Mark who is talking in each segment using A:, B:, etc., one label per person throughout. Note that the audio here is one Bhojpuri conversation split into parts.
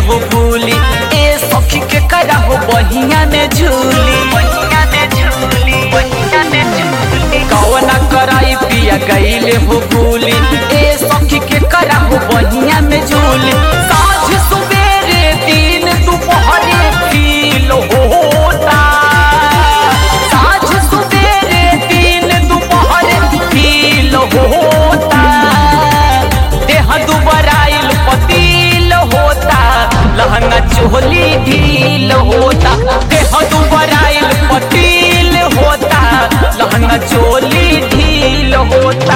A: हो भूली ए सखी के करा हो बहिया में झूली बहिया में झूली बहिया में झूली कौना कराई पिया गईले हो भूली ए सखी के करा हो बहिया में झूली साँझ सुबेरे दिन दोपहरे फील होता साँझ सुबेरे दिन दोपहरे फील होता देह दुबराइल पतील होता लहंगा चोली ढील होता देह दुबराइल पतील होता लहंगा चोली ढील होता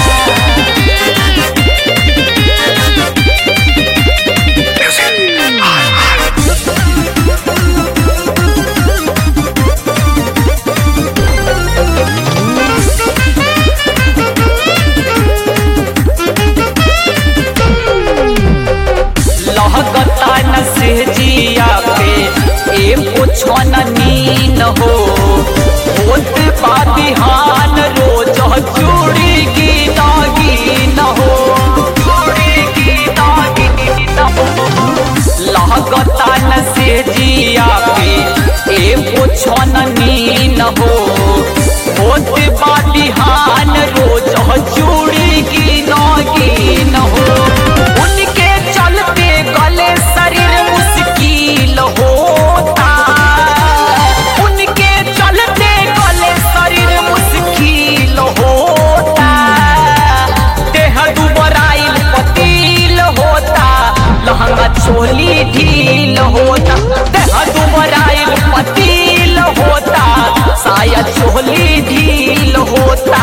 A: लहगता न से जिया पे ए पुछन नीन हो होत बा बिहान रोज चूड़ी की दागीन हो चूड़ी की दागीन हो लहगता न से जिया पे ए पुछन नीन हो होत बा बिहान रोज चूड़ी की नागिन हो उनके चलते गले शरीर मुश्किल होता उनके चलते गले शरीर मुश्किल होता देह दुबराइल पतील होता लहंगा चोली ढील होता देह दुबराइल पतील होता साया चोली ढील होता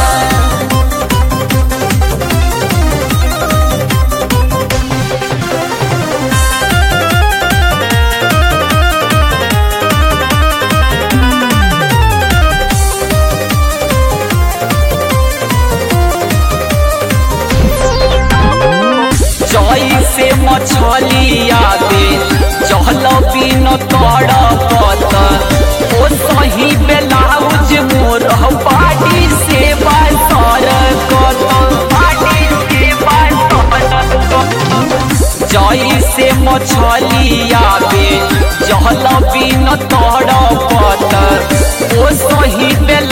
A: जई से मछलिया दे चहल बिन तड़पत ओ सही ब्लाउज मोर पाटी से बासर कत पाटी से बासर जई से मछलिया दे चहल बिन तड़पत ओ सही ब्लाउज